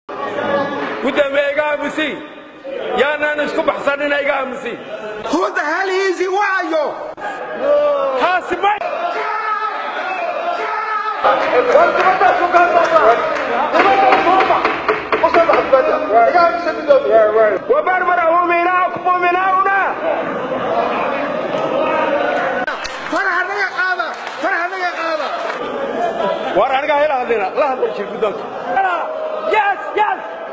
gudoomiye iga aamusi yaanaan isku baxsanina iga aamusi Who the hell is he? Waayo! taasi ma وبربر مؤمناكم مؤمناؤنا Faraha naga qaada! Faraha naga qaada! war aniga hela hadlina la hadla jir gudoonka yes yes